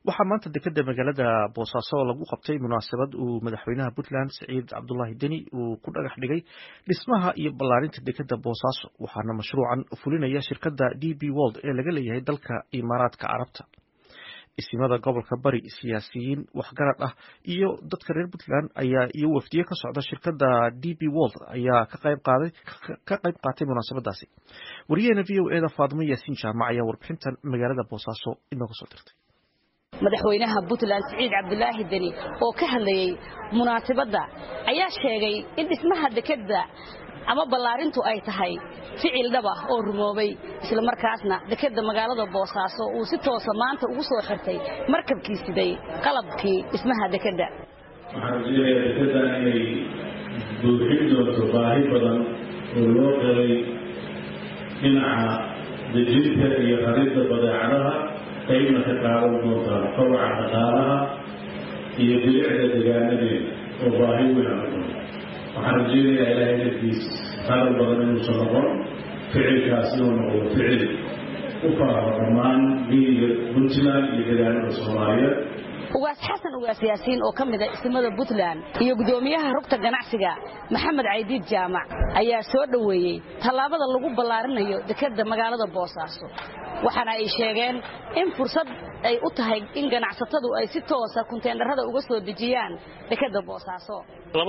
waxaa maanta dekeda magaalada boosaaso lagu qabtay munaasabad uu madaxweynaha puntland siciid cabdulaahi deni uu ku dhagax dhigay dhismaha iyo ballaarinta dekeda boosaaso waxaana mashruucan fulinaya shirkadda d b wold ee laga leeyahay dalka imaaraadka carabta isimada gobolka bari siyaasiyiin waxgarad ah iyo dadka reer puntland ayaa iyo wafdiye ka socda shirkadda d b wold ayaa ka qayb qaatay munaasabadaasi wariyaheena v o eda faadimo yaasiin jaamac ayaa warbixintan magaalada boosaaso inooga soo dirtay madaxweynaha puntland siciid cabdulaahi deni oo ka hadlayey munaasabadda ayaa sheegay in dhismaha dekeda ama ballaarintu ay tahay ficil dhab ah oo rumoobay islamarkaasna dekeda magaalada boosaaso uu si toosa maanta ugu soo xirtay markabkii siday qalabkii dhismaha dekeda waxaan rajeynayaa dekedan inay buuxin doonto baahi badan oo loo qabay dhinaca dejinta iyo raridda badeecadaha qaybna ka qaadan doontaa kobaca dhaqaalaha iyo bilicda degaanadeeda oo baahi weyn aan u waxaan rajeynayaa ilaahay darkiis hadal badan inuusan noqon ficilkaas inuu noqdo ficil u faaho dhammaan miyiga puntland iyo degaanada soomaaliyeed ugaas xasan ugaas yaasiin oo ka mida ismada puntland iyo guddoomiyaha rugta ganacsiga maxamed caydiid jaamac ayaa soo dhoweeyey tallaabada lagu ballaarinayo dekeda magaalada boosaaso waxaana ay sheegeen in fursad ay u tahay in ganacsatadu ay si toosa kunteendharada uga soo dejiyaan dekeda boosaaso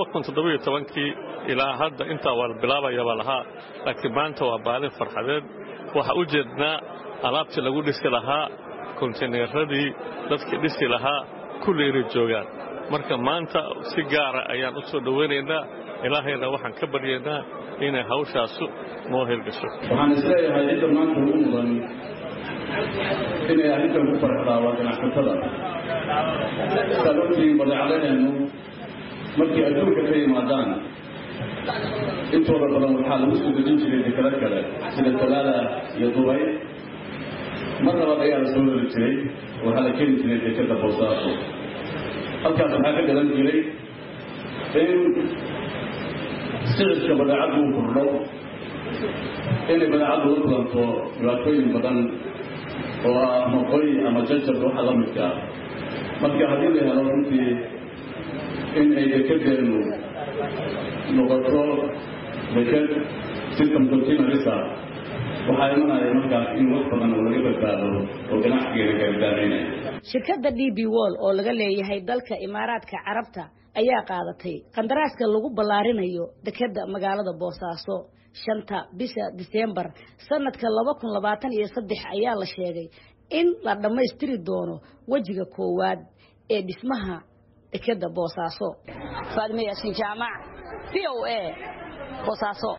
kii ilaa hadda intaa waa la bilaabayabaa lahaa laakiin maanta waa baalin farxadeed waxaa u jeednaa alaabtii lagu dhisi lahaa konteyneeradii dadkii dhisi lahaa kulli inay joogaan marka maanta si gaara ayaan u soo dhowaynaynaa ilaahayna waxaan ka baryaynaa inay hawshaasu noo hirgasho waxaan isleeyahay cidda maanta ugu mudan inay arrintan ku farxdaa waa ganacsatada saad ogtihiin badeecadaheennu markii adduunka ka yimaadaan intooda badan waxaa lagu soo dejin jiray dekado kale sida talaada iyo dubay mar labaad ayaa la soo heli jiray waxaa la keeni jiray dekada boosaaso halkaas waxaa ka galan jiray in sicirka badeecaddu uu kordho inay badeecaddu la kulanto dhibaatooyin badan oo ah maqoy ama jajab waxa la midka ah marka haddii la helo runtii in ay dekedeennu noqoto deked system continualisa waxaa imanaya markaas in wax badan oo laga badbaado oo ganacsigeena gaardaamaynaya shirkadda d b wol oo laga leeyahay dalka imaaraadka carabta ayaa qaadatay qandaraaska lagu ballaarinayo dekeda magaalada boosaaso shanta bisha diseembar sanadka laba kun labaatan iyo saddex ayaa la sheegay in la dhammaystiri doono wejiga koowaad ee dhismaha dekeda boosaaso faadime yaasiin jaamac v o a boosaaso